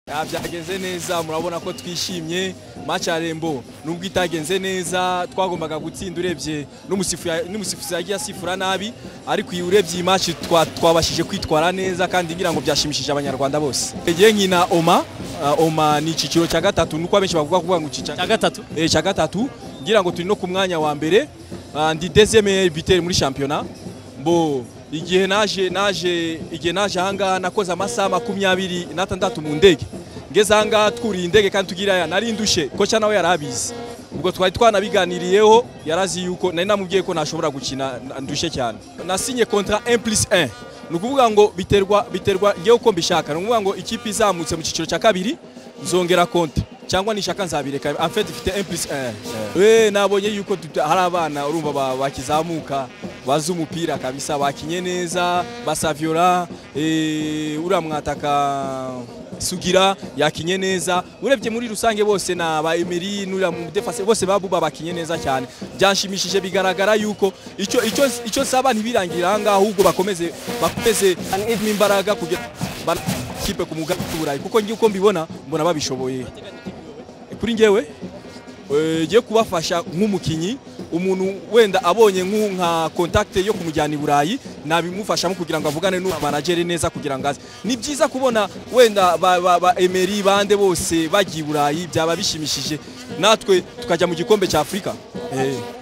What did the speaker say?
Ah, byagenze neza murabona ko twishimye match ya Rembo nubwo itagenze neza twagombaga gutsinda urebye n'umusifuzi yagiye asifura nabi ariko iyi urebye iyi match twa- twabashije kwitwara neza kandi ngira ngo byashimishije abanyarwanda bose igihe nkina Oma ah, Oma ni icyiciro cya gatatu nuko abenshi bavuga kuvuga ngo icyiciro cya gatatu Eh, cya gatatu ngira ngo turi no ku mwanya wa mbere Ah, ndi deuxième buteur muri shampiyona mbo igihe naje naje igihe naje ahangaha nakoze amasaha makumyabiri n'atandatu mu ndege ngeze ahangaha twuriye indege kandi tugira aya nari ndushe koca nawe yari abizi ubwo twari twanabiganiriyeho yarazi yuko nari namubwiye ko ntashobora gukina na- ndushye cyane nasinye kontra 1 plus 1 ni ukuvuga ngo biterwa biterwa ngewe uko mbishaka ni ukuvuga ngo ikipe izamutse mu cyiciro cya kabiri nzongera konti cyangwa nishaka nzabireka afite ifite 1 plus 1 we nabonye yuko tuta- hari abana urumva ba- bakizamuka bazi umupira kabisa bakinye neza basavyola eh, uriya mwataka sugira yakinye neza urebye muri rusange bose na ba Emery n'uriya mudefase bose babuba bakinye neza cyane byanshimishije bigaragara yuko icyo icyo icyo saba ntibirangirira ahangaha ahubwo bakomeze bakomeze mu imbaraga kugira ba- kipe ku mugambi w'uburayi kuko ngiye uko mbibona mbona babishoboye kuri njyewe eh, ngiye kubafasha nk'umukinnyi umuntu wenda abonye nk'u- nka contact yo kumujyana i Burayi nabimufashamo kugira ngo avugane n'uwa manager neza kugira ngo aze ni byiza kubona wenda ba, ba, ba Emery bande bose bagiye i Burayi byaba bishimishije natwe tukajya mu gikombe cya Afurika eh